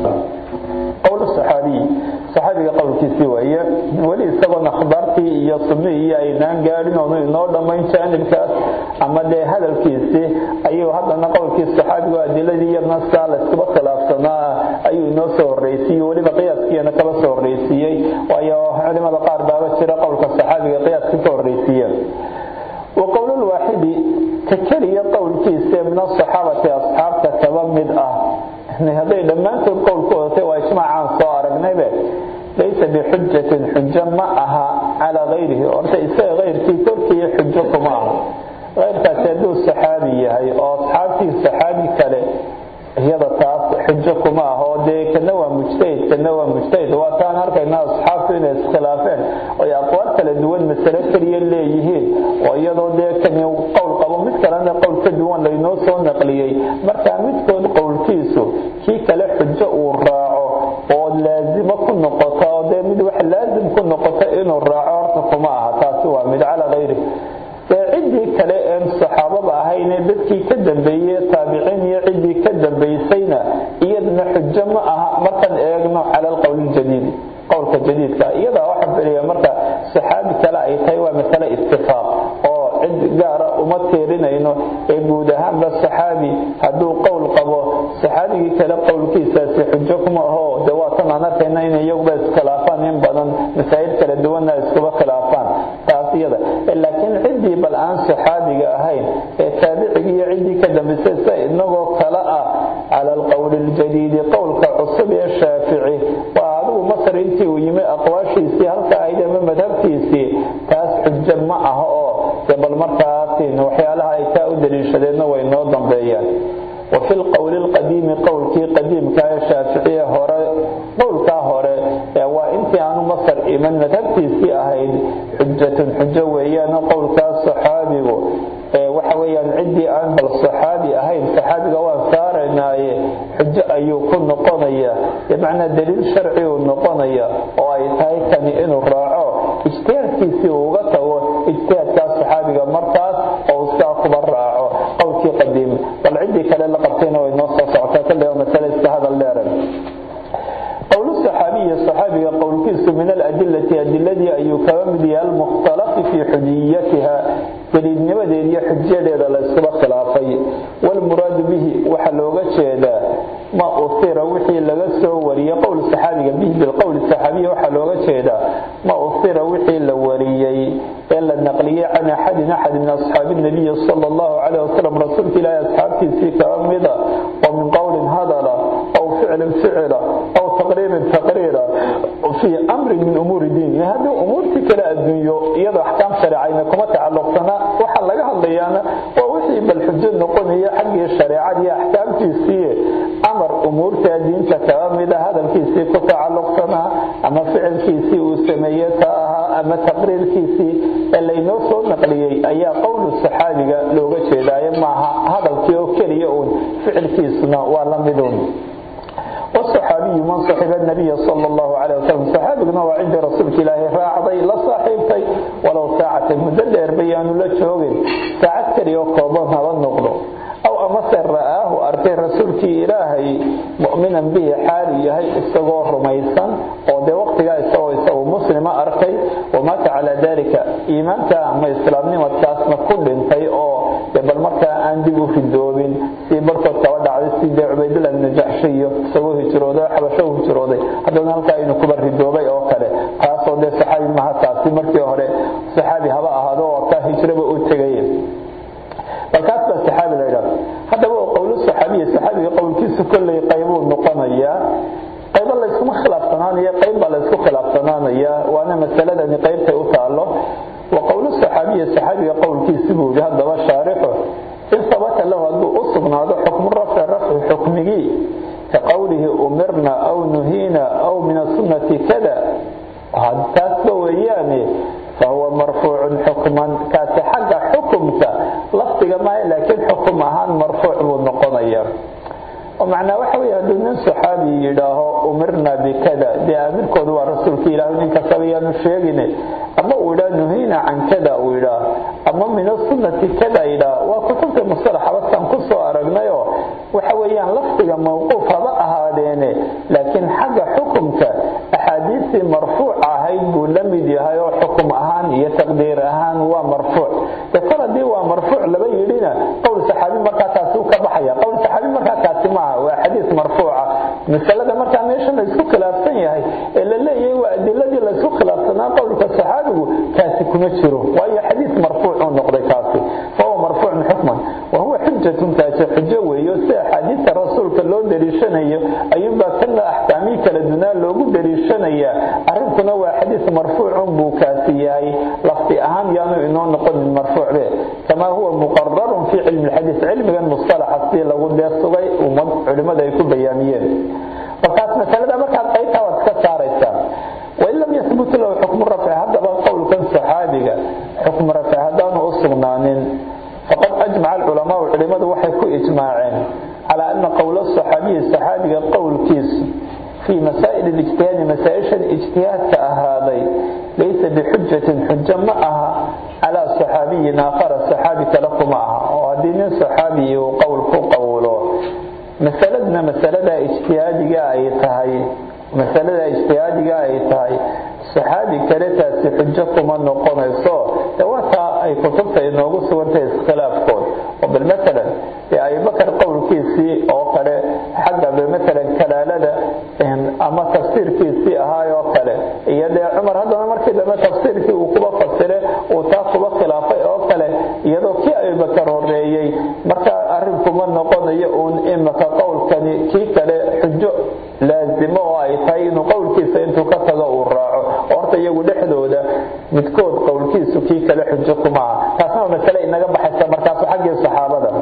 qowl saxaabiy saxaabiga qowlkiisii waaye weli isagoon akhbaartii iyo sunnihii aynaan gaadhin oonu inoo dhammayn jaanibkaas ama dee hadalkiisii ayuu haddana qowlkii saxaabigu adiladii iyo naska layskaba khilaafsanaa ayuu inoo soo horreysiiyey weliba qiyaaskiina kaba soo horreysiiyey waayo culimada qaar baaba jira qowlka saxaabiga qiyaaska ka horreysiiyeen وقول الواحد ككلية قول كيسة من الصحابة أصحاب كتبا مد أه هذا لما أنت القول كوته وإجماع عن صار النبي ليس بحجة حجة معها على غيره وأنت إساء غير في تركيا حجة معه غير كتدو الصحابية هي أصحابتي الصحابي كله iyada taas xujo kuma aho dee kana waa mujtahid kana waa mujtahid waataan arkayna asxaabtu inay iskhilaafeen oy aqwaal kala duwan masale keliya leeyihiin oo iyadoo dee kani qowl qabo mid kalena qowl ka duwan laynoo soo naqliyey marka midkood qowlkiisu kii kale xujo uu raaco oo laazimo ku noqota oo dee mid wax laazim ku noqota inuu raaco horta kuma aha taasi waa mid cala hayri ciddii kale een saxaabada ahayne dadkii ka dambeeyey taabiciin iyo ciddii ka dambaysayna iyadana xujo ma aha markaan eegno cala alqowl ljadiid qowlka jadiidka iyadaa waxaa filiya marka saxaabi kale ay tahay waa masale itifaaq oo cid gaara uma tiirinayno ee guud ahaanba saxaabi hadduu qowl qabo saxaabigii kale qowlkiisaasi xujo kuma aho de waatan aan arkayna in iyaguba iskhilaafaan in badan masaa'il kala duwanna iskuba khilaafaan taas iyada laakiin ciddii bal aan saxaabiga ahayn ee taabicigii iyo ciddii ka dambaysay sa inagoo kale ah cala alqowli aljadiidi qowlka cusub ee shaafici waa adigu masar intii uu yimi aqwaashiisii halka ahayd ama madhabkiisii taas xujo ma aha oo de bal markaasin waxyaalaha ay kaa u daliishadeenna way noo dambeeyaan وفي القول القديم قولكي قديم كاي شافعية هورا قولكا هورا وانت عن مصر إيمان مذهبتي سي أهيد حجة حجة ويانا قولكا صحابي وحويا عدي عن بالصحابي أهيد صحابي قوان سارناي حجة أيو كن نقضية بمعنى دليل شرعي ونقضية وأي تاي كان إنو راعو اجتهادكي سي وغطا اجتهاد كاس صحابي مركز أو ساقب راعو قولكي قديم بل عندي كلا لقبتين وينوصى صعتا كل يوم الثالث هذا الليرن قول الصحابي الصحابي قول كيس من الأدلة أدلة أي كوامدي المختلف في حجيتها دليل نبدي حجية لدى الاسبق خلافي والمراد به وحلوغة شهدا ما أثير وحي لغسه وري قول الصحابي به بالقول الصحابي وحلوغة شهدا ما أثير وحي لوريي إلا النقلية عن أحد أحد من أصحاب النبي صلى الله عليه وسلم رسول الله أصحاب في كامدة ومن قول هذا أو فعل فعل أو تقرير تقرير في أمر من أمور الدين هذه أمور كلا الدنيا يضع أحكام شرعية كما تعلق سنة وحل لها الليانة ووحي بالحجة نقول هي حق الشريعة هي أحكام تيسية أمر أمور تادين ama taqriirkiisii ee laynoo soo naqliyey ayaa qowlu saxaabiga looga jeedaayo maaha hadalkii oo keliya uun ficilkiisuna waa la midun والصحابي من صحب النبي صلى الله عليه وسلم صحابنا وعند رسولك الله راعضي لا صاحبتي ولو ساعة مدلر بيان لا جوغين ساعة كريو كوبان هذا النقض أو أمسر رآه أركي رسولك إلهي مؤمنا به حالي يهي استغور رميسا ودي وقت استوى استوى مسلم أركي ومات على ذلك إيمانك أما إسلامني وتاسنا كل انتي أو bal markaa aan dib u ridoobin si barkood kaba dhacday sidee cubaydullah ibnu jaxshiyo isagoo hijrooday xabasho u hijrooday haddana halkaa inuu kuba ridoobay oo kale taasoo dee saxaabi maha taasi markii hore saxaabi haba ahaado oo kaa hijraba u tegay bal kaas baa saxaabi la yidhahda haddaba oo qowlu saxaabiya saxaabiga qowlkiisu kolley qaybuu noqonayaa qaybo layskuma khilaafsanaanaya qayb baa laysku khilaafsanaanaya waana masaladani qaybtay u taalo وقول الصحابي الصحابي قول كيسبه هذا وشارحه إن ثبت له أنه أصبنا هذا حكم الرفع رفع حكمه كقوله أمرنا أو نهينا أو من السنة كذا هذا تاسبه يعني فهو مرفوع حكما كاتحق حكمك لفتك ما لكن حكم أهان مرفوع والنقضية ومعنى وحوي هذا من صحابي يداه أمرنا بكذا دي أمر كذا ورسولك إله إنك سبيا نشيغني أما أولا نهينا عن كذا أولا أما من السنة كذا إلى وكتبت المصطلح بس أنقص أرقنا وحويا لفتك موقوف هذا أهادين لكن حق حكمك أحاديث مرفوعة هيد لمد هاي حكم أهان يتقدير أهان ومرفوع تقول دي ومرفوع لبي لنا قول صحابي مركا تاسوك بحيا قول صحابي مركا تاسمع وحديث مرفوعة مسألة مركا ميشا ليسو خلافسن يهي إلا اللي هو أدلة ليسو خلافسنا قولك الصحابي كاسي كمتشرو وهي حديث مرفوع نقضي كاسي فهو مرفوع حكما وهو حجة تاسي حجة ويوسي حديث رسولك اللون دريشانيو أيضا كنا أحكامي كالدنا لوغو دريشانيا أردتنا هو حديث مرفوع بوكاسياي لفتي أهم يانو إنه نقول المرفوع به كما هو مقرر في علم الحديث علم المصطلح أصلي لو دي الصغي وعلماء يكون بيانيين فكانت مسألة مركز قيتها وتكساريسا وإن لم يثبت له حكم الرفع هذا قول كان صحابي حكم الرفع هذا أصغنان فقد أجمع العلماء والعلماء وحي كو إجماعين على أن قول الصحابي الصحابي قول كيس في مسائل الاجتهاد مسائل الاجتهاد كأهذي ليس بحجة حجة معها على صحابي آخر الصحابي تلق معها وهذين الصحابي وقول قوله مسألتنا مسألة اجتهادية أي تهي مسألة اجتهادية أي تهي صحابي كالتاس حجة كما نقونيسو دواتا أي كتبتا إنه سوانتا اسخلاف كون وبالمثلا أي بكر قول كيسي أو كده حقا بمثلا كلالة أما تفسير كيسي أهاي أو كده إيادي عمر هذا مركز أما تفسير كي وكبا فسره وتاقبا خلافة أو كده إيادو كي أي بكر هريي مركا أرنكما نقوني أون إما كقول كني كي كده حجة لازمه أي تاين قول كيسي انتو كتغا الراعو horta iyagu dhexdooda midkood qowlkiisu kii kale xujo kuma aha taasna waa masale inaga baxaysa markaasu xaggii saxaabada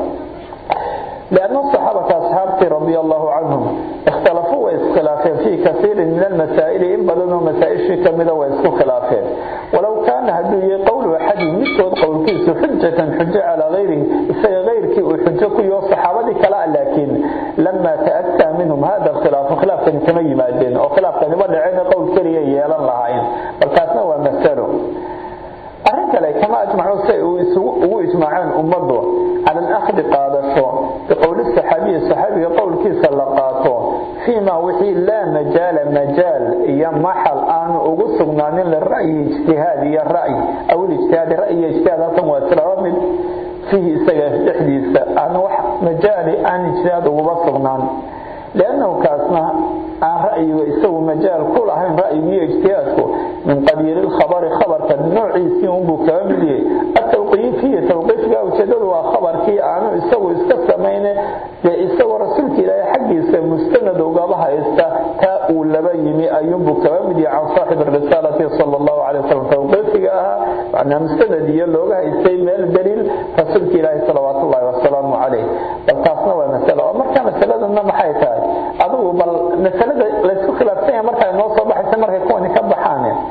لأن الصحابة أصحابتي رضي الله عنهم اختلفوا واسخلافين في كثير من المسائل إن بدنوا مسائل كمدة واسخوا خلافين ولو كان هدو قول أحد مثل قول كيس حجة حجة على غيره غير كي وحجة كي الصحابة كلا لكن لما تأتى منهم هذا الخلاف خلاف كان كمي مادين أو خلاف كان يبدأ عين قول كريه يالا لهاين بل كاتنا ومثلوا arrin kale kama ajmacu si ay ugu ijmaaceen ummadu cala alakhdi qaadasho biqowli saxaabiyi saxaabiga qowlkiisa la qaato fiima wixii laa majaala majaal iyo maxal aanu ugu sugnaanin lira'yi ijtihaad iyo ra'y aw ijtihaadi ra'yi ijtihaad halkan waa islaba mid fiihi isaga dhexdiisa aan wax majaali aan ijtihaad uguba sugnaan لأنه كاسنا عن رأيه يسوي مجال كل عين رأيه اجتهاده من قبيل الخبر خبر كالنوع يسيون بكامل التوقيف هي توقيف جاء وشدد وخبر كي عنه يسوي استسمين يسوي رسولك إلى حق يسوي مستند وقابها يستا تاء لبيني أيوم بكامل عن صاحب الرسالة صلى الله عليه وسلم توقيف جاء أنها مستند يلوغها يسوي مال دليل رسولك إلى صلوات الله والسلام عليه بل كاسنا ومسألة ومركا مسألة أنما حيثها adigu bal masalada laysku khilaafsan yahay markaa noo soo baxaysa markay kuwani ka baxaan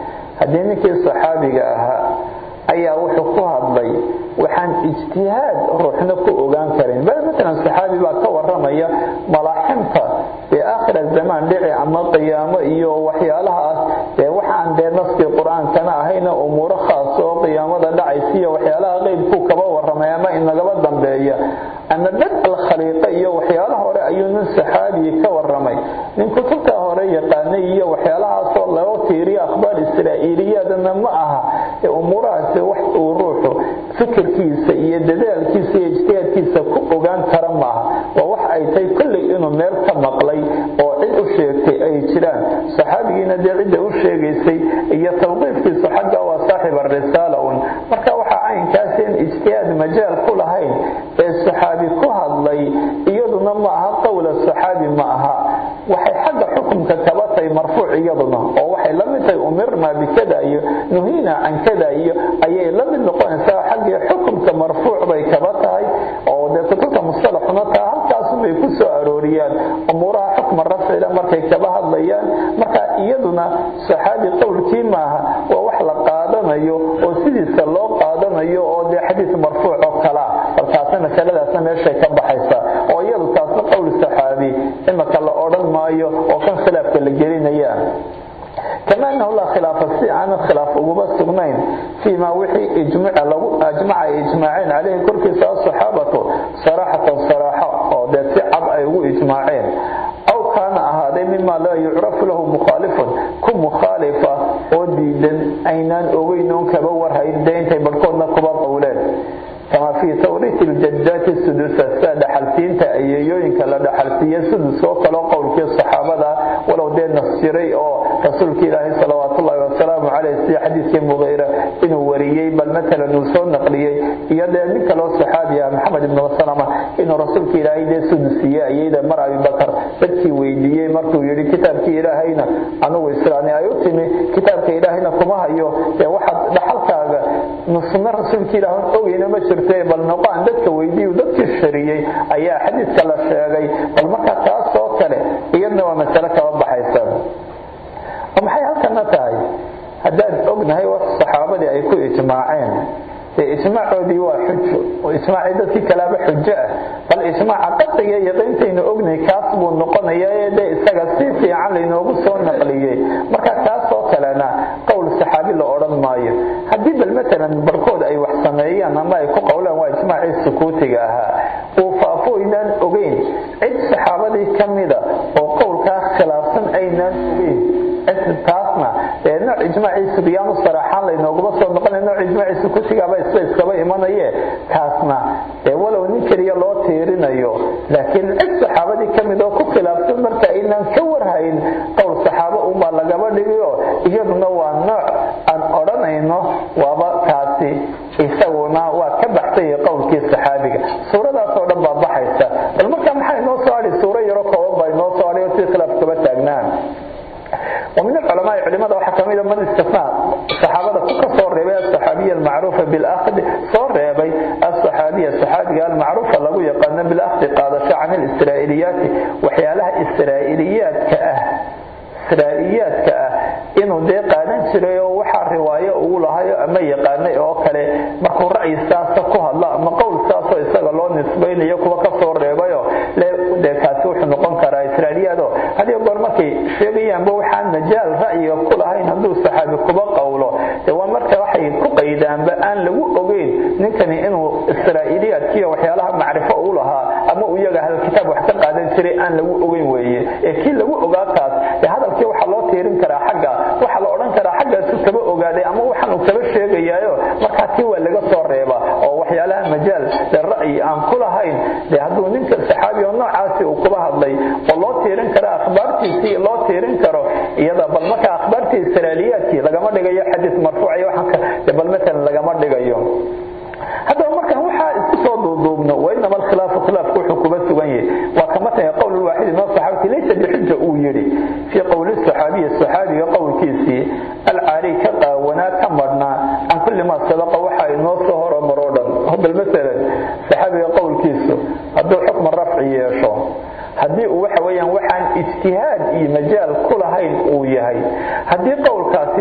haddii ninkii saxaabiga ahaa ayaa wuxuu ku hadlay waxaan ijtihaad ruuxna ku ogaan karin bal matalan saxaabi baa ka waramaya malaaximta ee aakhira zamaan dhici ama qiyaamo iyo waxyaalahaas ee waxaan dee naskii qur-aankana ahayna umuuro khaas oo qiyaamada dhacaysa iyo waxyaalaha qeybkuu kaba waramay ama inagaba dambeeya ama dad alkhaliiqa iyo waxyaalaha hore ayuu nin saxaabi ka waramay nin kutubta hore yaqaanay iyo waxyaalahaasoo laga tiiriyo akhbaar israa'iiliyaadana ma aha ee umuurahaasi wax uu ruuxu fikirkiisa iyo dadaalkiisa iyo ijtihaadkiisa ku ogaan kara maaha waa wax ay tahay kolley inuu meel ka maqlay oo cid u sheegtay ay jiraan saxaabigiina dee cidda u sheegaysay iyo tawqiifkiisu xagga waa saaxib arisaala un marka waxaa caynkaasi in ijtihaad majaal ku lahayn ee saxaabi ku hadlay iyaduna ma aha qowla saxaabi ma aha waxay xagga xukumka kaba tahay marfuuc iyaduna oo waxay la mid tahay umirna bikada iyo nuhiina can kada iyo ayay la mid noqonaysaa xaggii xukumka marfuuc bay kaba tahay oo dee kutubta mustalaxuna taa halkaasubay ku soo arooriyaan umuuraha xukma rafcida markay kaba hadlayaan marka iyaduna saxaabi qowlkii maaha waa wax la qaadanayo oo sidiisa loo qaadanayo oo dee xadiis marfuuc oo kalaa balkaasna masaladaasna meeshay ka baxaysa oo iyadu taasna qowl saxaabi imaka la odhan maayo oo kan khilaafka la gelinaya كما أنه لا خلاف عن الخلاف أقوبة سجنين فيما وحي إجمع لو أجمع إجماعين عليه كل كساء الصحابة صراحة صراحة أو ده سعب أيو إجماعين أو كان هذا مما لا يعرف له مخالف كم مخالفة وديدا أينان أوينون كبور هيدين تيبركونا كبار أولاد كما في توريث الجدات السدس السادة حلسين تأييوين كلا دحلسية السدس وكلا قول في الصحابة ولو دين نصيري أو رسولك إلهي صلوات الله وسلام عليه سي حديث مغيرة إنه وريي بل مثلا نوسون نقليي إيادا منك لو صحابي محمد بن وسلم إنه رسولك إلهي دي سدسية أيضا مر أبي بكر بدكي ويديي مركو يري كتابك إلهينا أنو إسراني أيوتمي كتابك إلهينا كما هيو واحد دحلك نصنا رسولك إلهي أوينا ما jirtay bal noqon dadka weydiiyo dadkii shariyay ayaa xadiiska la sheegay bal marka taas oo kale iyadna waa mas'ala kaba baxaysa maxay halkana tahay haddaad ognahay wax saxaabadii ay ku ijmaaceen ijmaacoodii waa xujo oo ijmaacii dadkii kalaaba xujo ah bal ijmaaca qadriga iyo qiintaynu ognay kaas buu noqonaya ee dee isaga si fiican laynoogu soo naqliyey marka kaas oo kalena qowl saxaabi la odhan maayo haddii bal matalan barkood ay wax sameeyaan ama ay ku qowlaan waa ijmaacii sukuutiga ahaa uu faafo aynaan ogeyn cid saxaabadii ka mida oo qowlkaa khilaafsan aynaan ogeyn taasna ee nooc ijmaaciisa qiyaamo saraxaan laynooguma soo noqonay nooc ijmaaciisa kutigaaba isla iskaba imanaye kaasna ee walow nin keliya loo tiirinayo laakiin cid saxaabadii ka mid oo ku khilaafsan marka aynaan ka warhayn qowl saxaabo unbaa lagaba dhigayo iyaduna waa nooc aan odhanayno waaba kaasi isaguna waa ka baxsay qowlkii saxaabiga suuradaas oo dhan baa baxaysa bal marka maxaa inoo soo hadhi suuro yaro kooban baa inoo soo hadhay oo si khilaaf kaba taagnaan ومن العلماء علماء waxaa kamida man istifnaa saxaabada ku ka soo reebay asaxaabiya almacruufa bilahd soo reebay asaxaabiya saxaabiga almacruufa lagu yaqaano bilahdi qaadasho can alisraa'iliyaati waxyaalaha israa'iliyaadka ah israa'iyaadka ah inuu dee qaadan jiray oo waxaa riwaayo ugu lahayo ama yaqaanay oo kale markuu ra'yi saasa ku hadlo ama qowl saasoo isaga loo nisbaynayo kuwa ka soo reebayo dee kaasi wuxuu noqon karaa israa'iiliyaado hadiyo goor markay sheegayaanba waxaan majaal ra'yiga ku lahayn hadduu saxaabi kuba qowlo dee waa marka waxay ku qaydaanba aan lagu ogeyn ninkani inuu israa'iiliyaadkiiyo waxyaalaha macrifo u lahaa ama uu iyaga hal kitaab wax ka qaadan jiray aan lagu ogeyn weeye ee kii lagu ogaa kaas dee hadalkii waxaa loo tiirin karaa xagga waxaa la odhan karaa xaggaasu kaba ogaaday ama waxaan uu kaba sheegayaayo markaa tii waa laga soo reeba oo waxyaalaha majaal dee ra'yi aan ku lahayn dee hadduu ninka saxaabi oo noocaasi uu kula hadlay oo loo tiirin kara akhbaartiisii loo tiirin karo iyada bal marka akhbaartii israailiyaadkii lagama dhigayo xadiis marfuuc iyo waxaan dee bal matalan lagama dhigayo haddaba markaan waxaa isku soo duuduubno wainama alkhilaafu khilaafku wuxuu kuba sugan yahay waa kama tahay qowl lwaaxidi min asaxaabati laysa bixuja uu yidhi fii qowli saxaabiyi saxaabiga qowlkiisii alcaali ka qaawanaa ka madhnaa can kulli maa sabaqa waxa inoo soo horomaroo dhan bal masalan saxaabiga qowlkiisu hadduu xukma rafci yeesho haddii uu waxa weeyaan waxaan ijtihaad iyo majaal ku lahayn uu yahay haddii qowlkaasi dee ay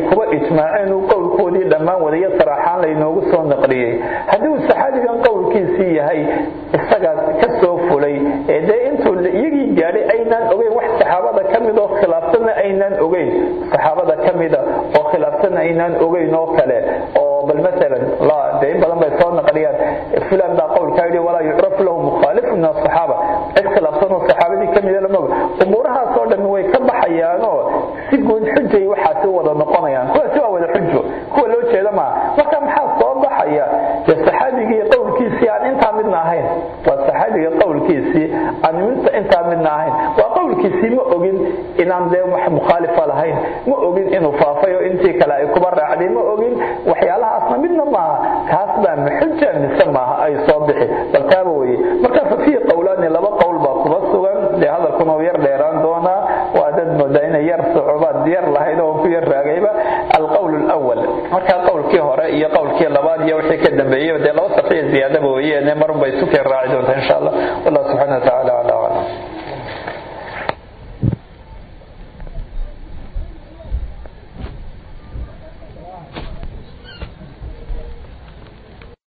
kuba ijmaaceen uu qowlkoodii dhammaan wadaya saraaxaan laynoogu soo naqliyey haddii uu saxaabigan qowlkiisii yahay isagaa ka soo fulay ee dee intuu iyagii gaadhay aynaan ogeyn wax saxaabada ka mid oo khilaafsanna aynaan ogeyn saxaabada ka mida oo khilaafsanna aynaan ogeyn oo kale oo bal maalan la dee in badan bay soo naqliyaan fulan baa qowlkaa yidhi walaa yucrafu lahu mukhaalifu min asaxaaba cid khilaafsan oo saxaabadii ka mida lamaga umuurahaasoo dhan way ka baxayaanoo si guud xujay waxaasi u wada noqonayaan kuwaasi waa wada xujo kuwa loo jeeda maaha marka maxaa soo baxaya dee saxaabigii qowlkiisii aan intaa midna ahayn waa saxaabiga qowlkiisii aan intaa midna ahayn waa qowlkiisii ma ogin inaan dee wax mukhaalifa lahayn ma ogin inuu faafay oo intii kale ay kuba raacday ma ogin waxyaalahaasna midna maaha kaas baa maxuja mise maaha ay soo bixi bal taaba weye marka fa fiihi qowlaani laba qowl baa kuba sugan dee hadalkuna uu yar dheeraan doonaa waa dad moodaa inay yar socobaad yar lahayd oo ku yar raagayba alqowl lwal markaa qowlkii hore iyo qowlkii labaad iyo wixii ka dambeeyey dee laba safiya ziyaadaba weeye marun bay isu keen raaci doontaa insha allah wallah subxana wa tacala aclam